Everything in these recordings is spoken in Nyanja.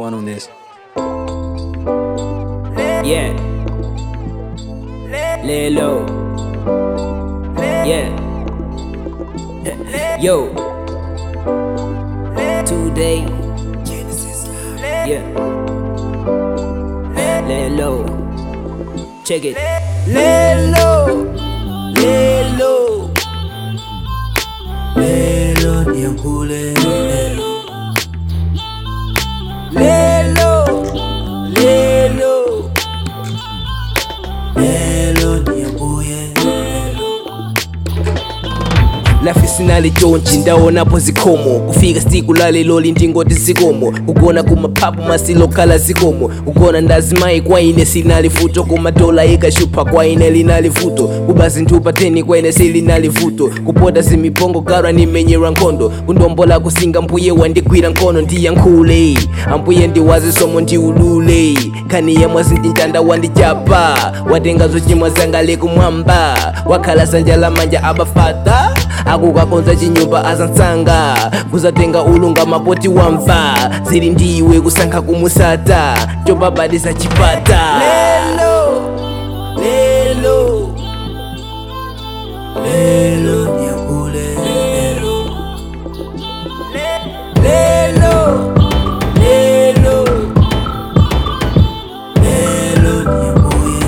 one on this. Yeah. Lay low. Yeah. Yo. Today. Yeah. Lay low. Check it. Lay low. Lay low. Lelo niambule Lay low. Lay low. Lelo niambuye lafisinali chonchi ndaonapo zikomo kufika siku lalelo lindingoti zikomo kugona kumapapu masilokhala zikomo kugona ndazimayi kwaine silinali vuto kumadola ikashupa kwaine linali vuto kuba zinthu pateni kwaine silinali vuto kupota zimipongo galwa nimenyerwa nkhondo kundombola kusinga mbuye wandigwira nkhono ndiyankhule ambuye ndiwazisomo ndiulule khani yemwe zindintanda wandijapa watenga zochimwa zanga lekumwamba wakhala sanja lamanja abafata akukakonza chinyumba azansanga kuzatenga ulunga mapoti wamva zili ndiwe kusankha kumusata chobabadisa chipata lelo lelo Lelo niambule lelo lelo Lelo niambuye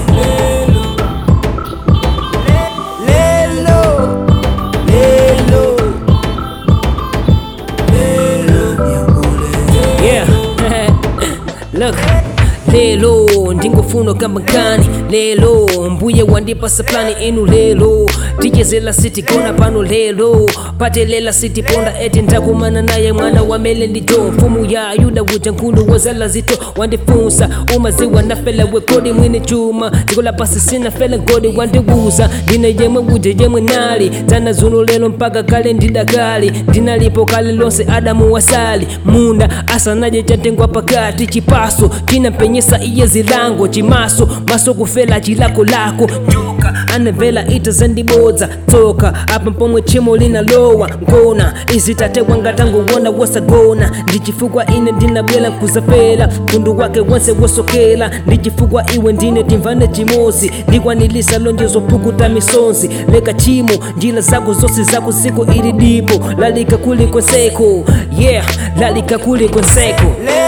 lelo lelo Lelo niambule Yeah. Look. lelo ndingofuna kamba nkani lelo mbuye wandipasa plani inu lelo tichezela siti kona pano lelo patelela siti ponda eti ndakumana naye mwana wa mele ndijo mfumu ya yuda uja nkulu wazala zito wandifunsa umaziwa nafela wekodi mwini chuma ndikola pasi sina fela ngodi wandiwuza ndine yemwe uje yemwe nali tana zuno lelo mpaka kale ndidakali ndinalipo kale lonse adamu wasali munda asanaje chatengwa pakati chipaso chinampenyesa iye zilango chimaso maso kufela chilako lako njoka anavela ita zandibodza tsoka apa pomwe chimo linalowa ngona izitatewa ngatanguwona wasagona ndichifukwa ine ndinabwela nkuzafela mtundu wake wonse wosokela ndichifukwa iwe ndine timvane chimozi ndikwanilisa lonjezo pukuta misonzi leka chimo njila zako zonse zako ziko ili dipo lalika kuli kwenseko yeah lalika kuli kwenseko lelo